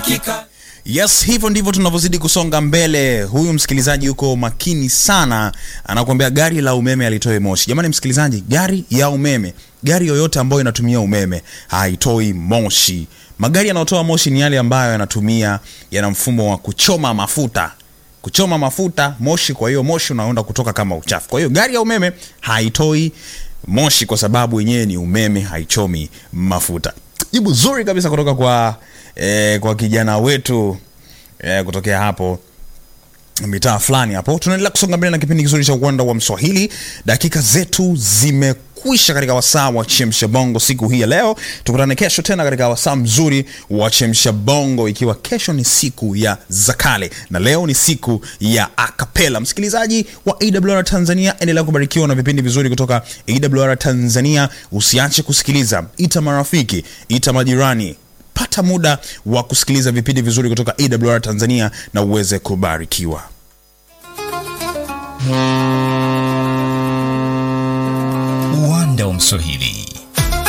uhakika Yes, hivyo ndivyo tunavyozidi kusonga mbele. Huyu msikilizaji yuko makini sana, anakuambia gari la umeme alitoe moshi. Jamani msikilizaji, gari ya umeme, gari yoyote ambayo inatumia umeme haitoi moshi. Magari yanayotoa moshi ni yale ambayo yanatumia yana mfumo wa kuchoma mafuta kuchoma mafuta moshi, kwa hiyo moshi unaenda kutoka kama uchafu. Kwa hiyo gari ya umeme haitoi moshi kwa sababu yenyewe ni umeme, haichomi mafuta. Jibu zuri kabisa kutoka kwa eh, kwa kijana wetu eh, kutokea hapo mitaa fulani hapo. Tunaendelea kusonga mbele na kipindi kizuri cha uwanda wa Mswahili. Dakika zetu zimekwisha katika wasaa wa chemsha bongo siku hii ya leo. Tukutane kesho tena katika wasaa mzuri wa chemsha bongo, ikiwa kesho ni siku ya zakale na leo ni siku ya akapela. Msikilizaji wa AWR Tanzania, endelea kubarikiwa na vipindi vizuri kutoka AWR Tanzania. Usiache kusikiliza, ita marafiki, ita majirani pata muda wa kusikiliza vipindi vizuri kutoka AWR Tanzania na uweze kubarikiwa. uwanda wa Mswahili